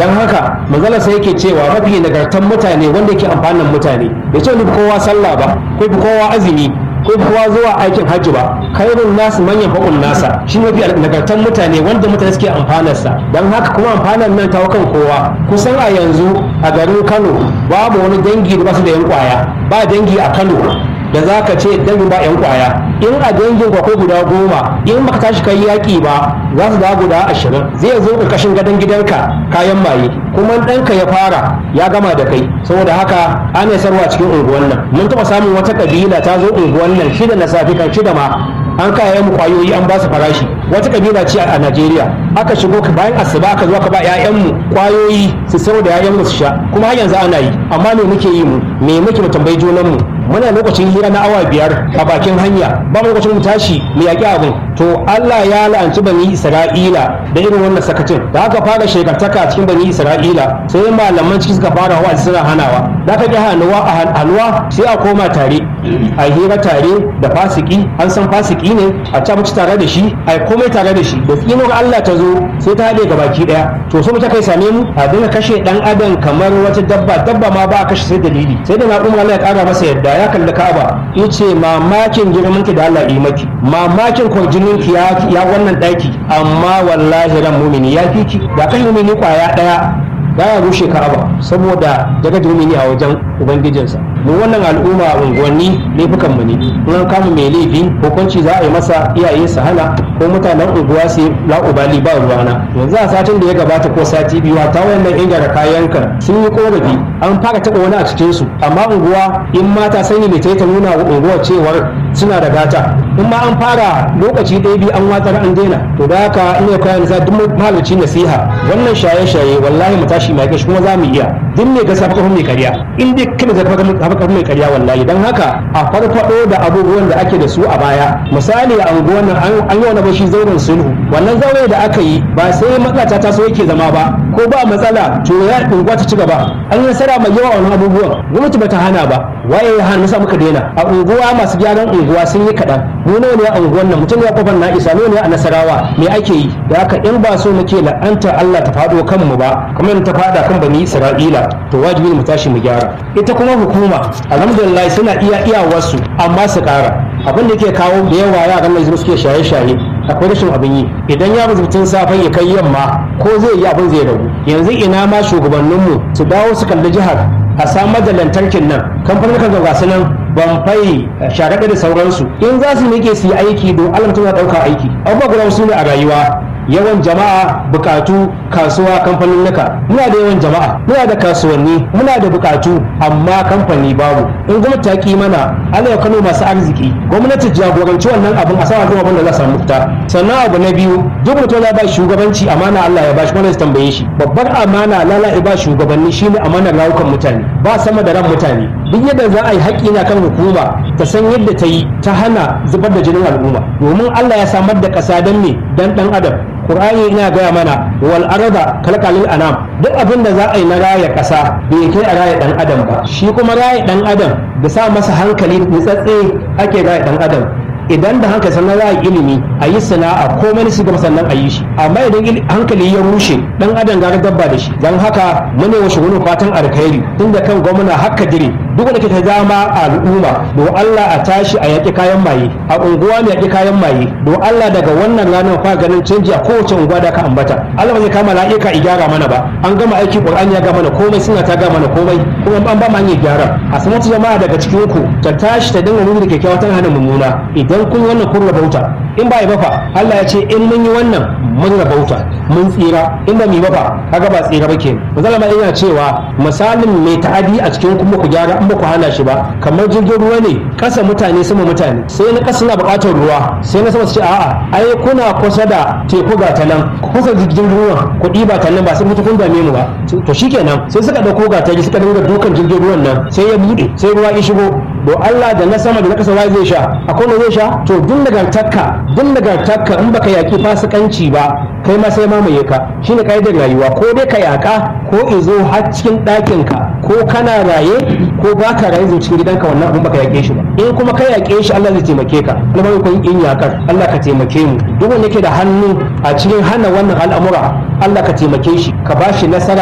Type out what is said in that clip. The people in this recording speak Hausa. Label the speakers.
Speaker 1: dan haka manzala sai yake cewa mafi nagartan mutane wanda yake amfanin mutane bai ce ni kowa sallah ba ko kowa azumi ko kowa zuwa aikin hajji ba khairun nasu manyan fa'un nasa shi mafi nagartan mutane wanda mutane suke amfanarsa don haka kuma amfanar nan ta kan kowa kusan a yanzu a garin kano babu wani dangi da basu da yan kwaya ba dangi a kano da za ka ce dangin ba yan kwaya in a dangin ko guda goma in baka tashi kai yaki ba za su dawo guda ashirin zai zo ƙarƙashin gadon gidanka kayan maye kuma ɗanka ya fara ya gama da kai saboda haka ana sarwa cikin unguwan nan mun taɓa samun wata ƙabila ta zo unguwan nan shida na safe kan shida ma an kaya mu kwayoyi an ba su farashi wata kabila ce a Najeriya aka shigo bayan asuba aka zo aka ba ƴaƴanmu kwayoyi su sayar da ƴaƴanmu su sha kuma har yanzu ana yi amma me muke yi mu me muke mu tambayi junanmu muna lokacin hira na awa biyar a bakin hanya ba mu lokacin mu tashi mu yaƙi abin to Allah ya la'anci bani Isra'ila da irin wannan sakacin da aka fara shekartaka cikin bani Isra'ila sai malaman ciki suka fara wa suna hanawa da aka ƙi hannuwa a halwa sai a koma tare a hira tare da fasiki an san fasiki ne a ci tare da shi a komai tare da shi da tsinuwar Allah ta zo sai ta haɗe baki ɗaya to so ta kai same mu a dinga kashe ɗan adam kamar wata dabba dabba ma ba a kashe sai dalili sai da na umar Allah ya ƙara masa yadda ya kalli Ka'aba yace mamakin girman ki da Allah yi maki mamakin kwarjinin ki ya wannan ɗaki amma wallahi ran mumini ya fi ki da kai mumini kwaya ɗaya baya rushe Ka'aba saboda daga mumini a wajen ubangijinsa mu wannan al'umma a unguwanni laifukan mu ne in an kama mai laifi hukunci za a yi masa iyaye su hana ko mutanen unguwa su la'ubali ba ruwana yanzu a satin da ya gabata ko sati biyu ta wannan ingara kayanka sun yi korafi an fara taɓa wani a cikin su amma unguwa in mata sani mai ta nuna wa unguwa cewar suna da gata in ma an fara lokaci ɗaya biyu an watsar an daina to da haka ina kayan nisa duk mahalarci nasiha wannan shaye-shaye wallahi mu tashi mai kuma za mu iya duk mai gasa fa mai karya in dai kana zaka fa mai karya wallahi dan haka a farfado da abubuwan da ake da su a baya misali a unguwan nan an yi wani bashi zauren sulhu wannan zaure da aka yi ba sai matsala ta taso yake zama ba ko ba matsala to ya unguwa ta ci gaba an yi nasara mai yawa wannan abubuwan gwamnati bata hana ba waye ya hana muka daina a unguwa masu gyaran unguwa sun yi kaɗan mu nawa ne a unguwan nan mutum ya kofar na isa ne a nasarawa me ake yi da haka in ba so muke la'anta Allah ta faɗo kanmu ba kamar ta faɗa kan bani Isra'ila to wajibi mu tashi mu gyara ita kuma hukuma alhamdulillah suna iya iyawarsu amma su ƙara abin da yake kawo da yawa yaran nan suke shaye-shaye akwai rashin abin yi idan ya mutum safen ya kai yamma ko zai yi abin zai ragu yanzu ina ma shugabanninmu su dawo su kalli jihar a samar da lantarkin nan kamfanin kan gasu nan bamfai sharaɗa da sauransu in za su miƙe su yi aiki don allah mutum ya ɗauka aiki abubuwa guda su ne a rayuwa yawan jama'a bukatu kasuwa kamfanin nuka muna da yawan jama'a muna da kasuwanni muna da bukatu amma kamfani babu in gwamnati ta ki mana ana ya kano masu arziki gwamnati jagoranci wannan abin a sama abin da za samu fita sannan abu na biyu duk mutum ya ba shugabanci amana Allah ya ba shi kuma tambaye shi babbar amana lala ya ba shugabanni shine amanar rayukan mutane ba sama da ran mutane duk yadda za a yi haƙƙi na kan hukuma ta san yadda ta yi ta hana zubar da jinin al'umma domin Allah ya samar da ƙasa don me dan dan adam Qur'ani ina gaya mana wal arda kalkalil anam duk abin da za a yi na raya ƙasa bai kai a raya dan adam ba shi kuma raya dan adam da sa masa hankali nitsatse ake raya dan adam idan da hankali sannan za a yi ilimi a yi sana'a komai su gaba sannan a yi shi amma idan hankali ya rushe dan adam gara dabba da shi don haka mune wa shugunin fatan alkhairi tun da kan gwamna haka dire duk wanda ke ta dama a al'umma do Allah a tashi a yaƙi kayan maye a unguwa mai yaƙi kayan maye do Allah daga wannan ranar fa ganin canji a kowace unguwa da ka ambata Allah ba zai kama la'ika i gyara mana ba an gama aiki Qur'ani ya ga mana komai suna ta ga mana komai kuma an ba mu hanyar gyara a sanata jama'a daga cikin ku ta tashi ta dinga nuna da kyakkyawa ta hana mummuna idan kun wannan kun rabauta in ba ba fa Allah ya ce in mun yi wannan mun rabauta mun tsira in ba mu ba fa kaga ba tsira ba kenan misali ma ina cewa misalin mai ta'adi a cikin kuma ku gyara in ba ku hana shi ba kamar jirgin ruwa ne kasa mutane sama mutane sai na kasa na buƙatar ruwa sai na sama su ce a'a ai kuna kusa da teku ga ta nan kusa jirgin ruwan kuɗi ba ta nan ba sai mutu kun dame mu ba to shikenan sai suka dauko ga ta suka dinga dukan jirgin ruwan nan sai ya bude sai ruwa ya shigo do Allah da na sama da na kasa zai sha akwai wanda zai sha to duk nagartakka duk nagartakka in baka yaki fasikanci ba kai ma sai mamaye ka shine kaidar rayuwa ko dai ka yaka ko izo har cikin ɗakin ka ko kana raye ko baka raye zo cikin gidanka wannan abin baka yake shi ba in kuma ka yake shi Allah zai taimake ka kuma kun in yakar Allah ka taimake mu duk wanda yake da hannu a cikin hana wannan al'amura Allah ka taimake shi ka bashi nasara